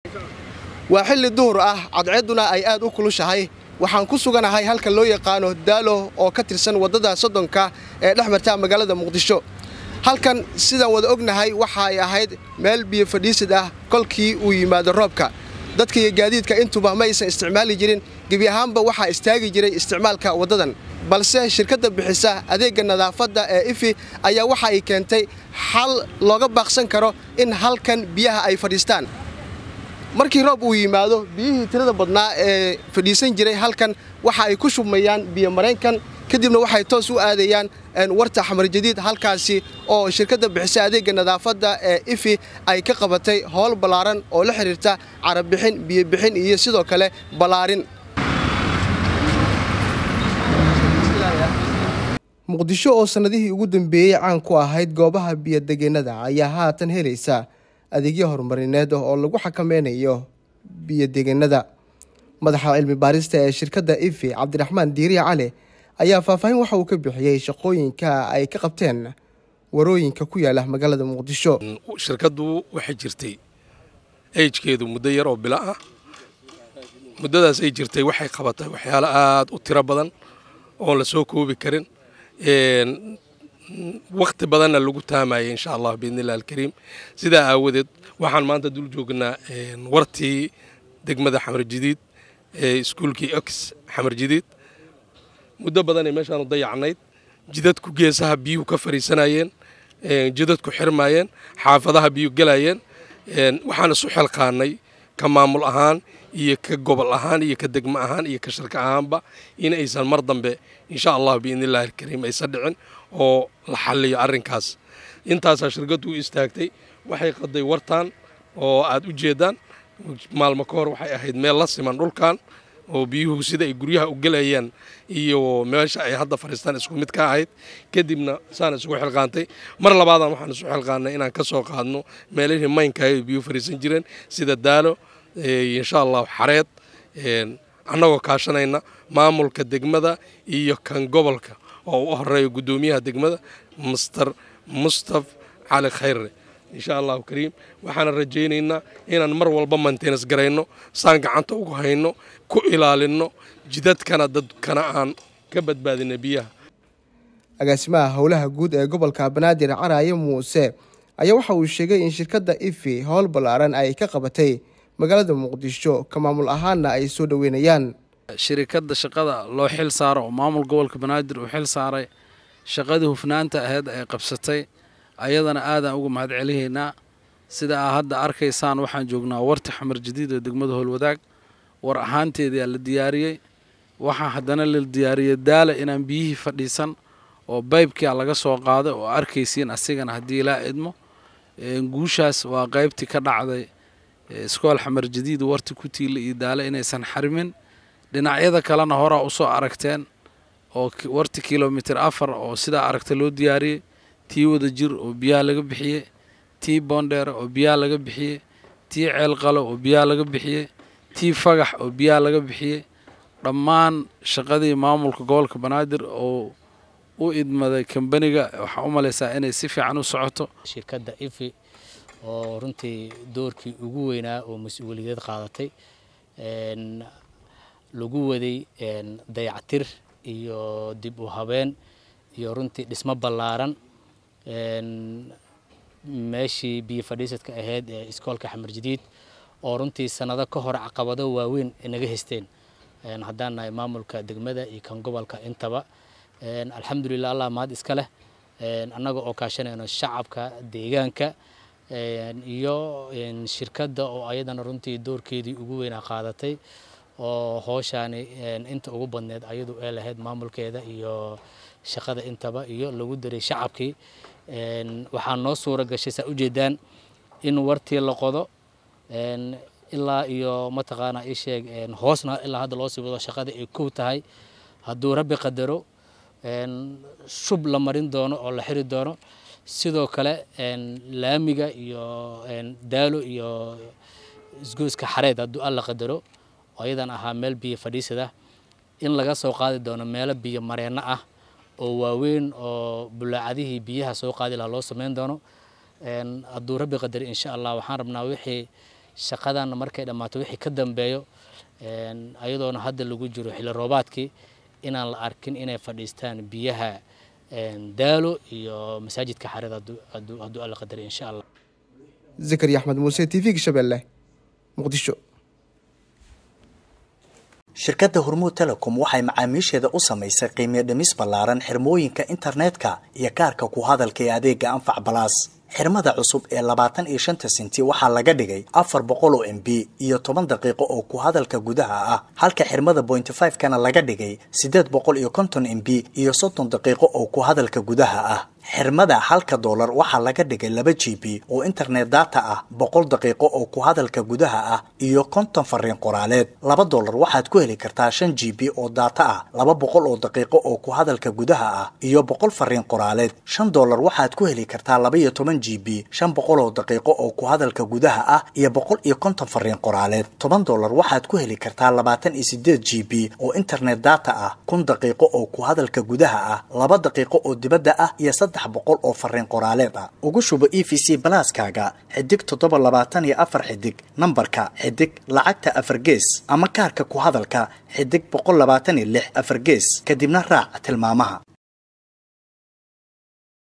waa xilli duhur ah cadceedduna ay aad u kulushahay waxaan ku suganahay halka loo yaqaano daalo oo ka tirsan waddada soddonka ee dhex marta magaalada muqdisho halkan sidaan wada ognahay waxa ay ahayd meel biyo fadhiisid ah kolkii uu yimaado roobka dadka iyo gaadiidka intuba ma aysan isticmaali jirin gebi ahaanba waxaa istaagi jiray isticmaalka waddadan balse shirkadda bixisa adeegga nadaafadda ee ifi ayaa waxa ay keentay xal looga baaqsan karo in halkan biyaha ay fadhiistaan markii roob uu yimaado biyihii tirada badnaa ee fadhiisan jiray halkan waxa ay ku shubmayaan biyo mareenkan kadibna waxay toos u aadayaan warta xamar jadiid halkaasi oo shirkadda bixisa adeegga nadaafadda ee ifi ay ka qabatay howl ballaaran oo la xidhiirta carabixin biyobixin iyo sidoo kale ballaarin muqdisho oo sannadihii ugu dambeeyey caan ku ahayd goobaha biyodegeennada ayaa haatan helaysa adeegyo horumarineed oo lagu xakameynayo biyodegeennada madaxa cilmi baarista ee shirkadda ifi cabdiraxmaan diiriya cali ayaa faahfaahin waxa uu ka bixiyey shaqooyinka ay ka qabteen warooyinka ku yaala magaalada muqdisho shirkaddu waxay jirtay ejkeedu muddo yar oo bilo ah muddadaas ay jirtay waxay qabatay waxyaalo aada u tiro badan oon la soo koobi karin wakti badanna lagu taamayay insha allah biidni illah alkariim sidaa aawadeed waxaan maanta dul joognaa wartii degmada xamar jadiid ee iskuulkii ox xamar jadiid muddo badanay meeshaanu dayacnayd jidadku geesaha biyuhu ka fariisanayeen jidadku xirmaayeen xaafadaha biyuhu gelayeen waxaan isu xilqaanay ka maamul ahaan iyo ka gobol ahaan iyo ka degmo ahaan iyo ka shirka ahaanba in aysan mar dambe insha allah biidni illahi alkariim aysan dhicin oo la xalliyo arrinkaas intaasaa shirkaddu u istaagtay waxay qaday wartaan oo aad u jeedaan maalmo ka hor waxay ahayd meel la siman dhulkan oo biyuhu sida ay guryaha u gelayaan iyo meesha ay hadda fadhiistaan isku mid ka ahayd kadibna saan isugu xilqaantay mar labaadan waxaan isu xilqaannay inaan ka soo qaadno meelihii maynka ay biyuhu fadhiisan jireen sida daalo insha allah xareed annagoo kaashanayna maamulka degmada iyo kan gobolka oo u horeeya guddoomiyaha degmada master mustaf cali khayre insha allahu kariim waxaana rajaynaynaa inaan mar walba mantenas garayno saan gacanta ugu hayno ku ilaalinno jidadkana dadkana aan ka badbaadina biyaha agaasimaha howlaha guud ee gobolka banaadir caraaye muuse ayaa waxa uu sheegay in shirkadda ifi howl ballaaran ay ka qabatay magaalada muqdisho ka maamul ahaanna ay soo dhoweynayaan shirikadda shaqada loo xil saaro oo maamul gobolka banaadir uu xil saaray shaqadii hufnaanta aheyd ay qabsatay ayadana aadaan uga mahad celihaynaa sida aa hadda arkaysaan waxaan joognaa warti xamar jadiid ee degmada howlwadaag war ahaanteedaa la diyaariyey waxaa haddana la diyaariyey daala inaan biyihii fadhiisan oo baybkia laga soo qaaday oo arkaysiin asigana haddii ilaa idmo guushaas waa qaybtii ka dhacday iskool xamar jadiid warti ku tiila iyo daale inaysan xarimin dhinacyada kalena horaa usoo aragteen oo warti kilomitir afar oo sidaa aragta loo diyaariyey tii wada jir oo biyaha laga bixiyey tii boondheere oo biyaha laga bixiyey tii ceelqalo oo biyaha laga bixiyey tii fagax oo biyaha laga bixiyey dhammaan shaqadii maamulka gobolka banaadir oo u idmaday kambaniga waxaa u malaysaa inay si fiican u socoto shirkadda ifi oo runtii doorkii ugu weynaa oo mas-uuliyadeed qaadatay lagu waday dayactir iyo dib u habeen iyo runtii dhismo ballaaran meeshii biyo fadhiisadka ahayd ee iskoolka xamar jadiid oo runtii sannado ka hor caqabado waaweyn naga haysteen haddaan nahay maamulka degmada iyo kan gobolka intaba alxamdulilah allah mahad iska leh annaga oo kaashanayno shacabka deegaanka iyo shirkadda oo ayadana runtii doorkeedii ugu weynaa qaadatay oo hooshaani inta ugu badneed ayadu ee lahayd maamulkeeda iyo shaqada intaba iyo lagu daray shacabkii waxaa noo suura gashay saa ujeedaan in wartii la qodo ilaa iyo mataqaanaa ii sheeg hoosna ilaa hadda loo sii wado shaqada ay kow tahay hadduu rabbi qadaro shub la marin doono oo la xiri doono sidoo kale laamiga iyo daalo iyo isgoyska xareed hadduu alla qadaro oo ayadan ahaa meel biyo fadhiisada in laga soo qaadi doono meelo biyo mareenno ah oo waaweyn oo bulaacadihii biyaha soo qaadi lahaa loo sameyn doono hadduu rabbi qadari insha allah waxaan rabnaa wixii shaqadan markay dhammaato wixii ka dambeeyo ayadoona hadda lagu jiro xilli roobaadkii inaan la arkin inay fadhiistaan biyaha daalo iyo masaajidka xarada hadduu alla qadari insha allah zakariya axmed muuse t v-ga shabeelle muqdisho shirkadda hormuud telecom waxay macaamiisheeda u samaysay qiimiyo dhimis ballaaran xirmooyinka internetka iyo kaarka ku hadalka ee adeega anfac balaas xirmada cusub ee labaatan iyo shanta sinti waxaa laga dhigay afar boqol oo m b iyo toban daqiiqo oo ku hadalka gudaha ah halka xirmada bointy five kana laga dhigay siddeed boqol iyo konton m b iyo soddon daqiiqo oo ku hadalka gudaha ah xirmada halka doolar waxaa laga dhigay laba g b oo internet data ah boqol daqiiqo oo ku hadalka gudaha ah iyo konton fariin qoraaleed laba doolar waxaad ku heli kartaa shan g b oo data ah laba boqol oo daqiiqo oo ku hadalka gudaha ah iyo boqol fariin qoraaleed shan doolar waxaad ku heli kartaa laba iyo toban g b shan boqol oo daqiiqo oo ku hadalka gudaha ah iyo boqol iyo konton fariin qoraaleed toban doolar waxaad ku heli kartaa labaatan iyo sideed g b oo internet data ah kun daqiiqo oo ku hadalka gudaha ah laba daqiiqo oo dibadda ah iyo saddex boqol oo fariin qoraaleed ah ugu shubo e v c balaaskaaga xidig toddoba labaatan iyo afar xidig nambarka xidig lacagta afar gees ama kaarka ku hadalka xidig boqol labaatan iyo lix afar gees kadibna raac tilmaamaha